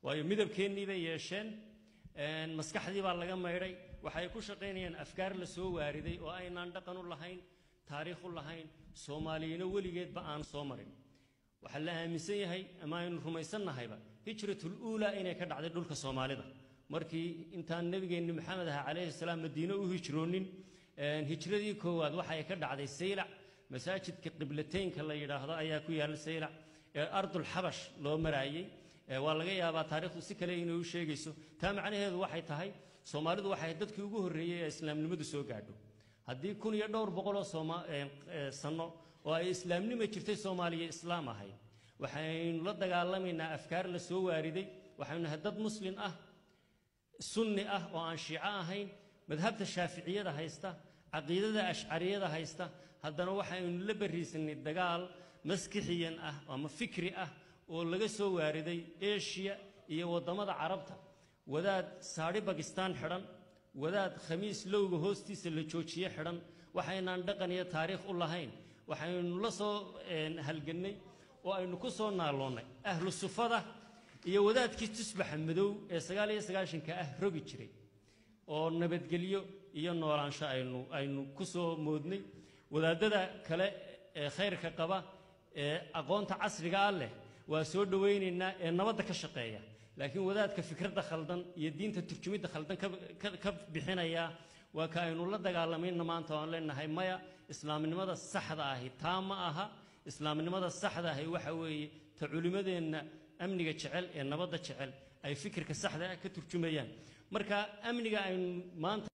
waayo midabkeennii bay yeesheen maskaxdii baa laga maydhay waxay ku shaqaynayaan afkaar la soo waariday oo aynaan dhaqan u lahayn taariikh u lahayn soomaaliyino weligeedba aan soo marin waxaa la aaminsan yahay ama aynu rumaysannahayba hijratul uulaa inay ka dhacday dhulka soomaalida markii intaan nebigeenni maxamed aha calayhi salaam madiine u hijroonin hijradii koowaad waxay ka dhacday saylac masaajidka qiblateynka la yidhaahdo ayaa ku yaalla saylac ee ardul xabash loo maraayey waa laga yaabaa taariikhdu si kale inay u sheegayso taa macnaheedu waxay tahay soomaalidu waxay dadkii ugu horreeyey ee islaamnimadu soo gaadho haddii kun iyo dhowr boqoloo sanno oo ay islaamnima jirtay soomaaliya islaam ahayd waxaynu la dagaalamaynaa afkaar la soo waariday waxaynu nahay dad muslin ah sunni ah oo aan shiico ahayn madhabta shaaficiyada haysta caqiidada ashcariyada haysta haddana waxaynu la bariisanay dagaal maskixiyan ah ama fikri ah oo laga soo waariday eshiya iyo waddamada carabta wadaad saadhi bakistaan xidhan wadaad khamiis lowga hoostiisa la joojiye xidhan waxaynaan dhaqan iyo taariikh u lahayn waxaynu la soo halgannay oo aynu ku soo naaloonnay ahlu sufada iyo wadaadkii tusbaxa madow ee sagaal iyo sagaashanka ah rogi jiray oo nabadgelyo iyo noolaansho aynu aynu ku soo moodnay wadaadada kale ee khayrka qaba ee aqoonta casriga ah leh waa soo dhowaynaynaa ee nabadda ka shaqeeya laakiin wadaadka fikradda khaldan iyo diinta turjumidda khaldan ka bixinaya waa ka aynu la dagaalamayna maanta waan leenahay maya islaamnimada saxda ahi taa ma aha islaamnimada saxda ahi waxa weeye ta culimmadeenna amniga jecel ee nabadda jecel ay fikirka saxda ah ka turjumayaan marka amniga aynu maanta